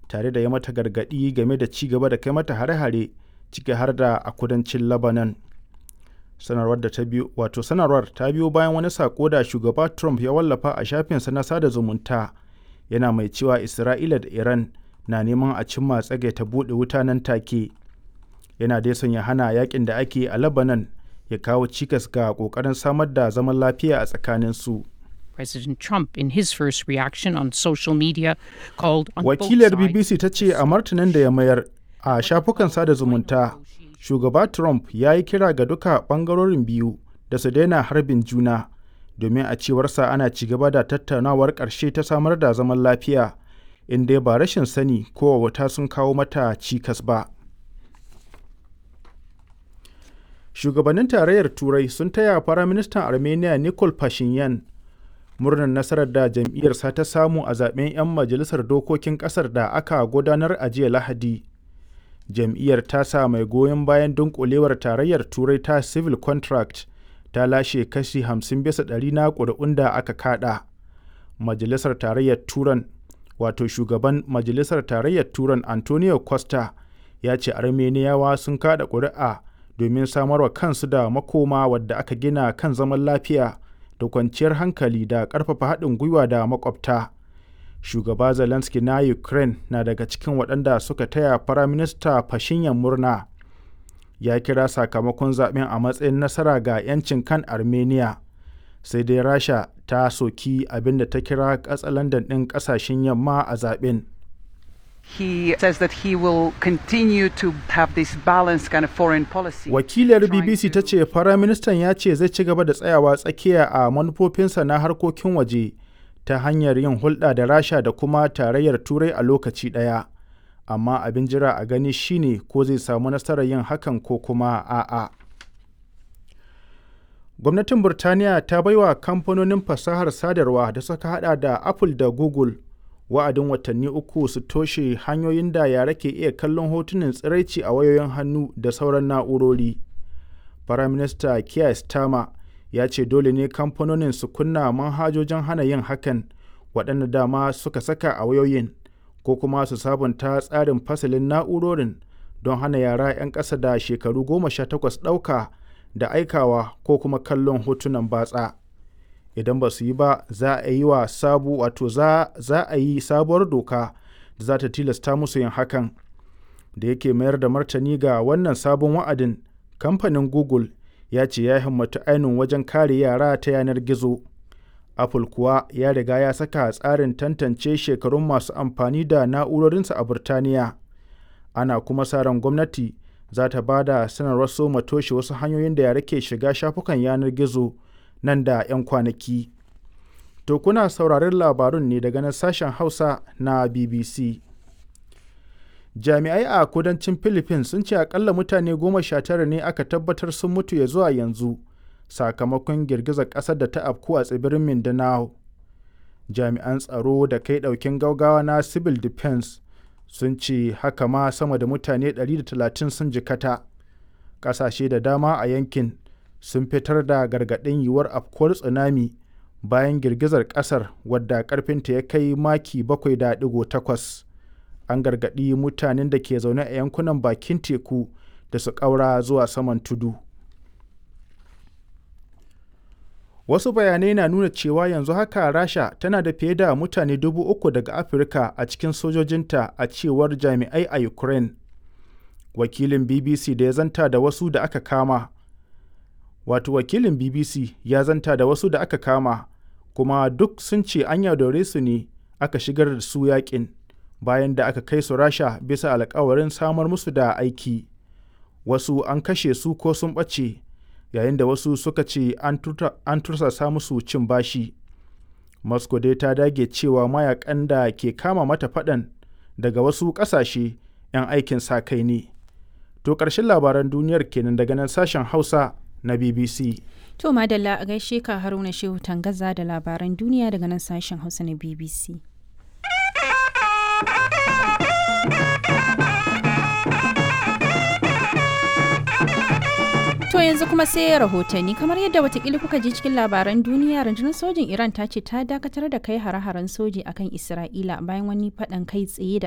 tare da ya mata gargaɗi game da ci gaba da kai mata hare-hare ciki har da a kudancin Lebanon. Sanarwar da ta biyo wato sanarwar ta biyo bayan wani sako da shugaba Trump ya wallafa a shafinsa na sada zumunta yana mai cewa Isra'ila da Iran na neman a cimma tsagaita buɗe wuta nan take. Yana dai son ya hana yakin da ake a Lebanon ya kawo cikas ga ƙoƙarin samar da zaman lafiya a tsakaninsu. President Trump, in his first reaction on social media, called on both Wakilar sides BBC ta ce a martanin da ya mayar a shafukan sada zumunta, shugaba Trump ya yi kira ga duka ɓangarorin biyu da su daina harbin juna domin a cewarsa ana ci gaba da tattaunawar ƙarshe ta samar da zaman lafiya inda ba rashin sani ko wata sun kawo mata cikas ba. Shugabannin tarayyar Turai sun taya Firaministan Armenia Nikol Pashinyan murnar nasarar da jam'iyyarsa ta samu a zaben 'yan majalisar dokokin ƙasar da aka gudanar a jiya Lahadi. Jam'iyyar tasa mai goyon bayan dunkulewar tarayyar Turai ta Civil Contract ta lashe kashi 50 bisa ɗari na ƙuri'un da aka kaɗa. Majalisar tarayyar Turan wato shugaban Majalisar tarayyar Turan Antonio Costa ya ce Armeniyawa sun kaɗa ƙuri'a domin samarwa kansu da makoma wadda aka gina kan zaman lafiya da kwanciyar hankali da ƙarfafa haɗin gwiwa da makwabta. Shugaba Zelensky na Ukraine na daga cikin waɗanda suka taya Firaminista Fashinyan murna. Ya kira sakamakon zaɓen a matsayin nasara ga 'yancin kan Armenia. Sai dai Rasha ta soki abin da ta kira katsalandan ɗin ƙasashen yamma a zaɓen. He says that he will continue to have this balanced kind of foreign policy. Wakilar BBC ta ce Firaministan ya ce zai ci gaba da tsayawa tsakiya a manufofinsa na harkokin waje ta hanyar yin hulɗa da Rasha da kuma tarayyar Turai a lokaci ɗaya. Amma abin jira a gani shine ko zai samu nasarar yin hakan ko kuma a'a. Gwamnatin Burtaniya ta baiwa kamfanonin fasahar sadarwa da suka hada da Apple da Google wa'adin watanni uku su toshe hanyoyin da yara ke iya kallon hotunan tsiraici a wayoyin hannu da sauran na'urori. Firaminista Keir Starmer ya ce dole ne kamfanonin su kunna manhajojin hana yin hakan waɗanda dama suka saka a wayoyin ko kuma su sabunta tsarin fasalin na'urorin don hana yara 'yan ƙasa da shekaru goma sha takwas ɗauka da aikawa ko kuma kallon hotunan batsa. idan ba su yi ba za a yi wa sabu wato za, za a yi sabuwar doka da za ta tilasta musu yin hakan da yake mayar da martani ga wannan sabon wa'adin kamfanin google ya ce ya himmatu ainihin wajen kare yara ta yanar gizo apple kuwa ya riga ya saka tsarin tantance shekarun masu amfani da na'urorinsa a burtaniya ana kuma sa ran gwamnati za ta ba da sanarwar soma toshe wasu hanyoyin da yara ke shiga shafukan yanar gizo nan da 'yan kwanaki. To kuna sauraron labarun ne daga nan sashen Hausa na BBC. Jami'ai a kudancin Philippines sun ce akalla mutane goma sha tara ne aka tabbatar sun mutu ya zuwa yanzu sakamakon girgizar ƙasar da ta afku a tsibirin Mindanao. Jami'an tsaro da kai ɗaukin gaugawa na Civil Defense sun ce haka ma sama da mutane 130 sun jikata. Ƙasashe da dama a yankin sun fitar da gargaɗin yiwuwar afkuwar tsunami bayan girgizar ƙasar wadda ƙarfinta ya kai maki 7.8 an gargaɗi mutanen da ke zaune a yankunan bakin teku da su ƙaura zuwa saman tudu wasu bayanai na nuna cewa yanzu haka rasha tana da fiye da mutane dubu uku daga afirka a cikin sojojinta a cewar jami'ai a ukraine wakilin bbc da ya zanta da wasu da aka kama wato wakilin bbc ya zanta da wasu da aka kama kuma duk sun ce an yaudare su ne aka shigar da su yakin bayan da aka kai su rasha bisa alkawarin samar musu da aiki wasu an kashe su ko sun ɓace yayin da wasu suka ce an tursasa musu cin bashi moscow dai ta dage cewa mayakan da ke kama mata faɗan daga wasu ƙasashe 'yan aikin sa kai ne to ƙarshen labaran duniyar kenan daga nan sashen hausa na BBC. To Madalla a gaishe ka Haruna Shehu Tangaza da labaran duniya daga nan sashen Hausa na BBC. To yanzu kuma sai rahotanni kamar yadda watakila kuka ji cikin labaran duniya rundunar sojin Iran ta ce ta dakatar da kai hare-haren soji akan Isra'ila bayan wani faɗan kai tsaye da